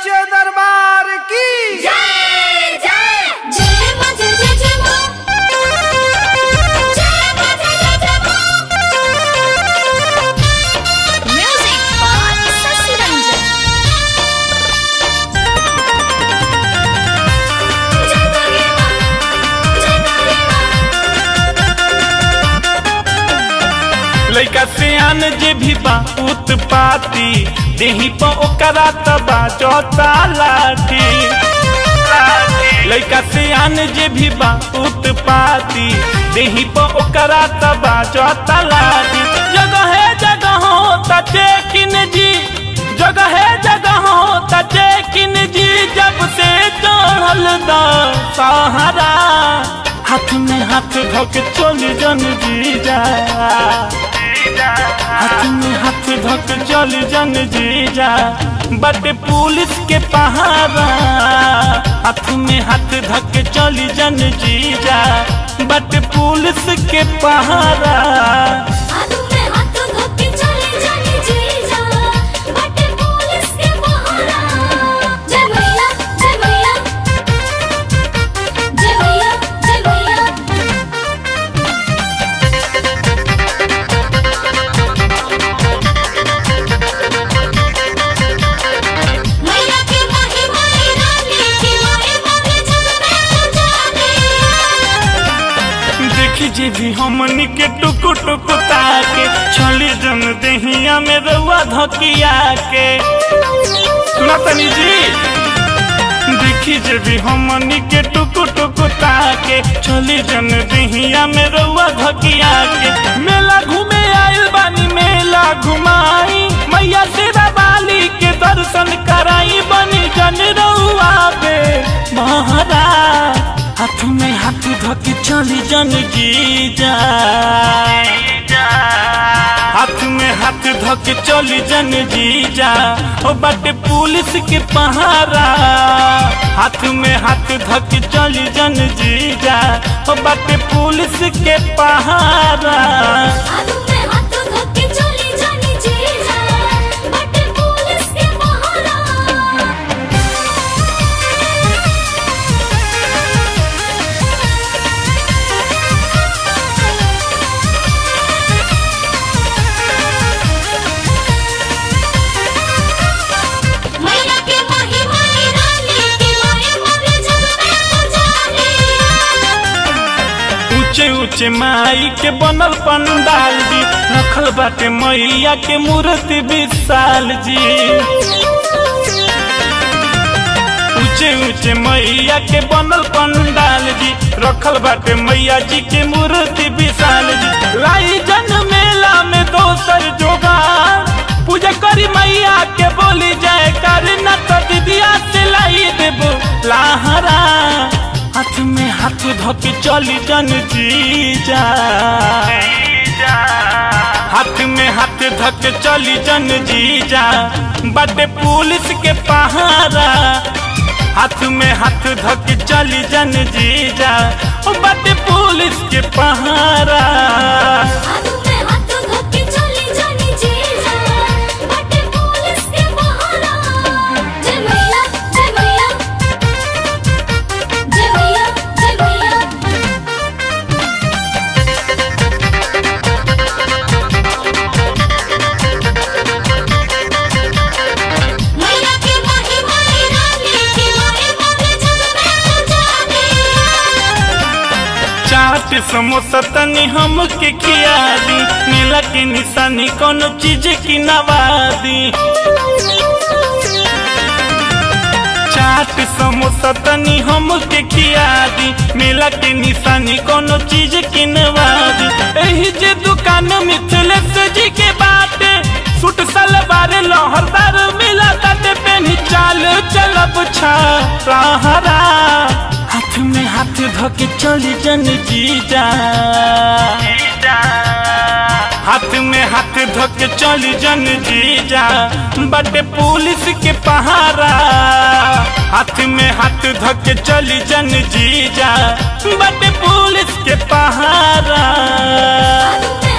सच्चे दरबार की जय जय जय मां जय जय जय मां जय मां जय जय जय मां म्यूजिक बाय शशि रंजन जय दुर्गे मां जय दुर्गे मां लइका सियान जे भी बा उत्पाती देही प ओकरा तबा चौथा लाठी लइका सियान जे भी बा उत्पाती देही प ओकरा तबा चौथा लाठी जगह है जगह होता चेकिन जी जगह है जगह होता चेकिन जी जब से चढ़ल दा सहारा हाथ में हाथ धोके चल जन जी जा हाथ में हाथ धक चल जन जीजा बट पुलिस के पहारा हाथ में हाथ धक चल जन जीजा बट पुलिस के पहारा हाथ में हाथ धोके चले जाने जी जा बट पुलिस के पहारा जय भैया जय भैया जय भैया जय भैया मैया के माही माही रानी की माही माही जग में जाने देखी जी भी हमनी के टुकु टुकु ताके छली जन देहिया में रउआ धकिया के सुना तनी जी देखी जे भी हमनी के टुकु टुकु ताके छली जन देहिया में रउआ धकिया के मेला घूमे आइल बानी मेला घुमाई मैया तेरा बाली के दर्शन कराई बनी जन रउआ बे महारा हाथ में हाथ धोके चली जन जीजा हाथ में हाथ धोके चली जन जीजा ओ बाटे पुलिस के पहारा हाथ में हाथ धोके चली जन जीजा ओ बाटे पुलिस के पहारा हाथ में हाथ धोके चले जाने जी जा बट पुलिस के पहारा मैया के माही माही रानी की माही माही जग में जाने ऊंचे ऊंचे माई के बनल पंडाल जी रखल बाटे मैया के मूर्ति विशाल जी ऊंचे ऊंचे मैया के बनल पंडाल जी रखल बाटे मैया जी के मूर्ति विशाल जी लाई जन मेला में दोसर जोगार पूजा करी मैया के बोली जाए कर न तो दीदिया से लाई देबो लाहरा हाथ में हाथ धोके चली जन जीजा हाथ में हाथ धोके चली जन जीजा बटे पुलिस के पहारा हाथ में हाथ धोके चली जन जीजा ओ बटे पुलिस के पहारा हाथ में हाथ धोके चले जाने जी जा बट पुलिस के पहारा जय भैया जय भैया जय भैया जय भैया मैया के माही माही रानी की माही माही जग में जाने चाट समोसा तनी हमके खिया दी नीला के निशानी कोनो चीज की नवादी चाट समोसा तनी हमके खिया दी मेला के निशानी कोनो चीज की नवादी एही जे दुकान मिथिलेश जी के बाटे सूट सलवार लहरदार मिला ताते पेनी चाल चलब छा रहरा हाथ में हाथ धोके चली जन जीजा हाथ में हाथ धोके चली जन जीजा बटे पुलिस के पहारा हाथ में हाथ धोके चली जन जीजा बटे पुलिस के पहारा हाथ में